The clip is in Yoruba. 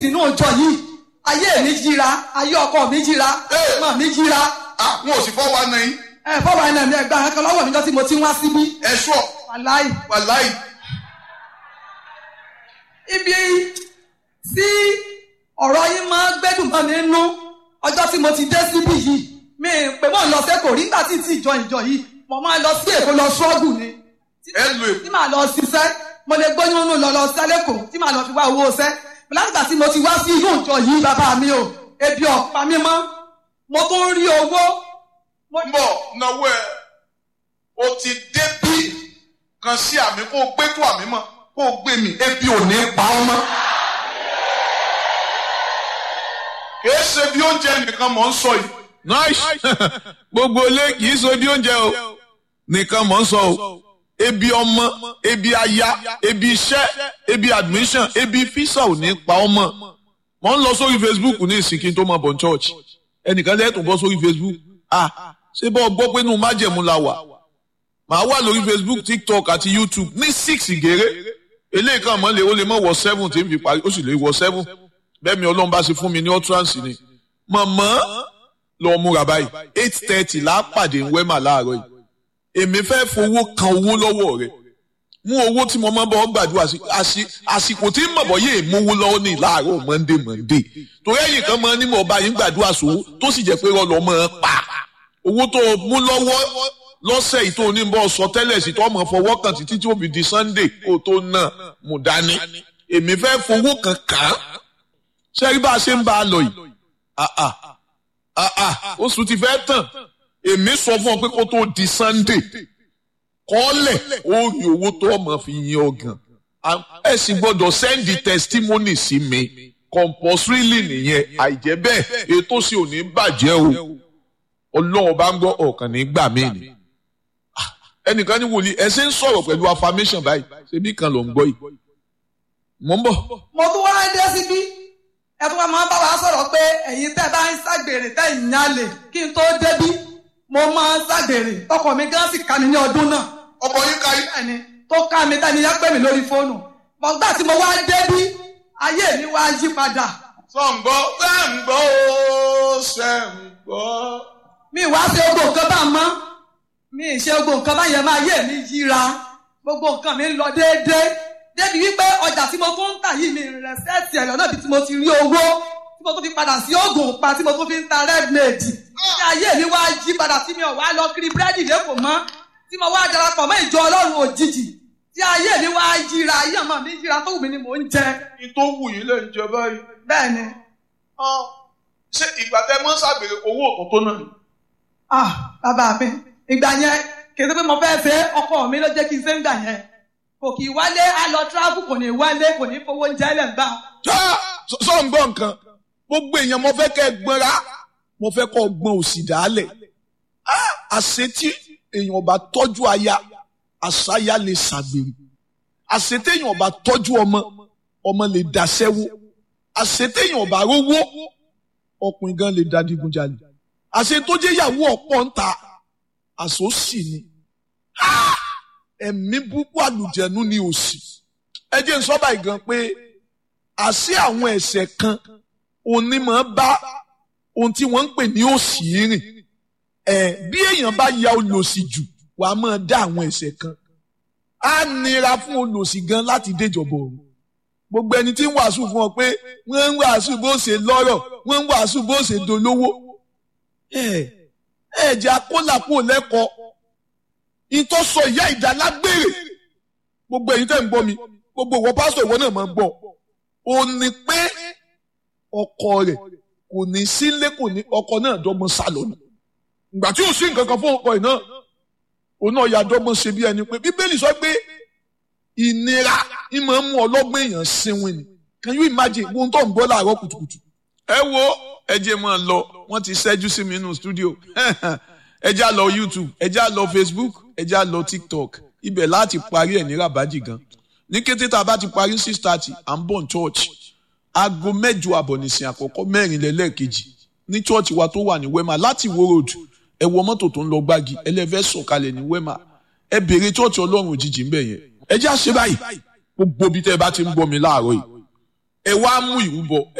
sínú ìjọ yìí ayé mi jíra ayé ọkọ mi jíra Ee. ọmọ mi jíra àwọn òsì fọ́ wa nàí ẹ fọwọ́ ẹ̀nà mi ẹgbẹ́ àwọn kan lọ́wọ́ mi jọ tí mo ti ń wá síbí ẹ̀ṣọ́ wàláì wàláì ibi tí ọ̀rọ̀ yín máa ń gbẹ́dùn mọ́ mi nú ọjọ́ tí mo ti dé síbí yìí mi pé mò ń lọ sẹ́kọ̀ọ́ rí nígbà tí tí ìjọ ìjọ yìí mo máa lọ sí èkó lọ ṣọ́ọ̀gù ni ẹ lu èkó tí màá lọ ṣiṣẹ́ mo lè gbóyún nù lọ lọ sẹ́lẹ̀kọ̀ tí màá lọ fi wá owó ṣẹ́ látìgbà tí mo ti wá sí inú ìjọ yìí bàbá mi o ebi ọ̀pá mi mọ́ mo tún rí owó mo mbọ náwó ẹ o ti dé bí kan sí àmì kó o gbé tó àmì mọ kó o gbé mi ebi ò ní pa ọ́ mọ́. kìí ṣe bí oúnjẹ nìkan mọ̀ ń sọ yìí. nice gbogbo ilé kì í so bí oúnjẹ o nìkan mọ̀ ń sọ o ebi ọmọ ebi aya ebi iṣẹ́ ebi admission ebi fisa ò ní pa ọmọ mo ń lọ sórí facebook ní ìsìnkí tó mọ bọ̀ church ẹnìkan lẹ́tùn bọ́ sórí facebook ah ṣé bọ́ gbọ́ pé inú májẹ̀mú la wà màá wà lórí facebook tiktok àti youtube ní six gèrè eléyìí kan mọ́ lè ó lè mọ́ wọ seven tí n fi parí ó sì lè wọ seven bẹ́ẹ̀ mi ọlọ́run bá ṣe fún mi ní utterance ni mọ̀mọ́ lọ múra báyìí eight thirty là á pàdé ń wẹ́mà láàárọ̀ yìí èmi fẹ́ fowó kan owó lọ́wọ́ rẹ̀ mú owó tí mo máa bọ́ gbàdúrà sí àsì- àsìkò tí mọ̀bọ̀ yé mówó lọ́wọ́ ní láàárọ̀ monday monday torí ẹ̀yìn kan máa ní mọ̀ ọba yín gbàdúrà sówó tó sì jẹ́ pé rọlọ́ máa pa owó tó o mú lọ́wọ́ lọ́sẹ̀ yìí tó o ní bọ́ sọ tẹ́lẹ̀ sí tó ọmọ fọwọ́ kan títí tí ó fi di sunday kó o tó nà mú dání èmi fẹ́ fowó kan kàn án ṣé rí bá a ṣe ń bá a lọ yìí ah ah ah ah oṣù ti fẹ́ tàn èmi sọ fún ọ pé kó tó di sunday kọ́lẹ̀ ó rí owó tó ọmọ fi yin ọgàn ẹ sì gbọ́dọ̀ sẹ́ndì testimony sí mi compulsorily nìyẹn àìjẹ́ bẹ́ẹ̀ ètò sì ò ní bàjẹ́ o ọlọ́run bá ń gbọ́ ọ̀kan ní gbà mí ni Ah, ẹnìkan ní wòlíì ẹ ṣe ń sọ̀rọ̀ pẹ̀lú affirmation báyìí ṣebí kan ló ń gbọ́ yìí mò ń bọ̀ mo tún wá dé síbí ẹ tún wá máa ń bá wa sọ̀rọ̀ pé ẹ̀yin tẹ́ bá ń ṣàgbèrè tẹ́ ìyálè kí n tó débí mo máa ń ṣàgbèrè ọkọ mi gan sì ká mi ní ọdún náà ọkọ yín ka yín. bẹ́ẹ̀ni tó ká mi tẹ́ni yẹn pè mí lórí fóònù mọ̀gbà tí mo wá débí ayé mi wá yí padà sọ̀ǹgbọ́ sẹ́ǹgbọ́ ó sẹ́ǹgbọ́. mi wá ṣe gbogbo nǹkan bá mọ́ mi ì ṣe gbogbo nǹkan bá yẹn máa yé mi yíra gbogbo nǹkan mi ń lọ déédéé débi wípé ọjà tí mo tún ń tà yìí mi rẹ̀ sẹ́ẹ̀tì ẹ̀yọ́ náà bí tí mo ti rí owó tí mo tún fi padà sí oògùn pa tí mo tún fi ń ta redmade tí ayé mi wá yí padà tí mi ò wá lọ kiri búrẹ́dì lẹ́kọ̀ọ́ mọ́ tí mo wá darapọ̀ mọ́ ìjọ ọlọ́run òjijì tí ayé mi wá yíra ayé ọmọ mi yíra tó wù mí ni mò ń jẹ ní tó wù yín lè ń jẹ báyìí. bẹ́ẹ̀ ni Ah, ṣé ìgbà tẹ mọ́ ṣàgbèrè owó òkú tó náà. ah bàbá mi ìgbà yẹn kì í ṣe pé mo fẹ́ fẹ́ ọkọ mi ló jẹ́ kí n ṣe ń gbà yẹn kò kì í wálé á lọ tíráfù kò ní wálé kò ní fowó oúnjẹ lẹ̀ ń gbà. sọ ń gbọ́ nǹkan gbogbo èèyàn mo fẹ́ kẹ́ ẹ gbọ́nra mo fẹ́ kọ́ gbọ́n òsì dálẹ̀ àṣetí èèyàn bá tọ́jú aya àṣàyà lè ṣàgbèrè àṣetí èèyàn bá tọ́jú ọmọ ọmọ lè dàṣẹ́wó àṣetí èèyàn bá rówó ọkùnrin gan lè dadigunjalè àṣetójé ìyàwó ọ̀pọ̀ ń ta àṣòsì ni Ah! ẹ̀mí búkú àlùjẹ̀nu ni òsì ẹ jẹ́ n sọ báyìí gan pé àṣé àwọn ẹ̀ṣẹ̀ kan onímọ̀ bá ohun tí wọ́n ń pè ní òṣì rìn ẹ̀ bí èèyàn bá ya olòṣì jù wà á máa dá àwọn ẹ̀ṣẹ̀ kan á nira fún olòṣì gan láti déjọba ọ̀run gbogbo ẹni tí ń wàásù fún ọ pé wọ́n ń wàásù bó ṣe lọ́rọ̀ wọ́n ń wàásù bó ṣe dolówó ẹ̀ ẹ̀ jẹ́ akólàpọ̀ lẹ́kọ̀ọ́ ìtọ́sọ ìyá ìdálágbére gbogbo ẹ̀yin tẹ́ ń gbọ́ mi gbogbo ìwọ pásítọ̀ ìwọ náà máa ń gbọ́ ó ní pé ọkọ rẹ̀ kò ní sílé kò ní ọkọ náà dọ́gbọ́n sá lọ́nà ìgbà tí ò sí nǹkan kan fún ọkọ yìí náà òun náà ya dọ́gbọ́n ṣe bí ẹni pé bíbélì sọ pé ìnira ìmọ̀ ń mú ọlọ́gbọ́n èèyàn sinwin ni can you imagine ohun tó ń gbọ́ láàárọ̀ kùtùkùtù. ẹ wo ẹ jẹ́ máa lọ wọ́n ti ṣẹ́jú sí mi nínú stúdíò ẹ já lọ youtube ẹ já lọ facebook ẹ já lọ tiktok ibẹ̀ láti parí ẹ̀ ní rabaji gan ní kété tá a bá ti parí six thirty à ń bọ̀ ní church aago mẹ́jọ àbọ̀ nìsín àkọ́kọ́ mẹ́rin lẹ́lẹ́ẹ̀kejì ní church wa tó wà ní wema láti wo road ẹ wọ mọ́tò tó ń lọ gbági ẹlẹ́fẹ́ sọ̀kalẹ̀ ní wema ẹ béèrè church ọlọ́run òjijì ńbẹ̀ yẹn ẹ já ṣe báyìí gbogbo bí tẹ́ ẹ bá ti ń gbọ́ mi láàárọ̀ yìí ẹ wá mú ìrúbọ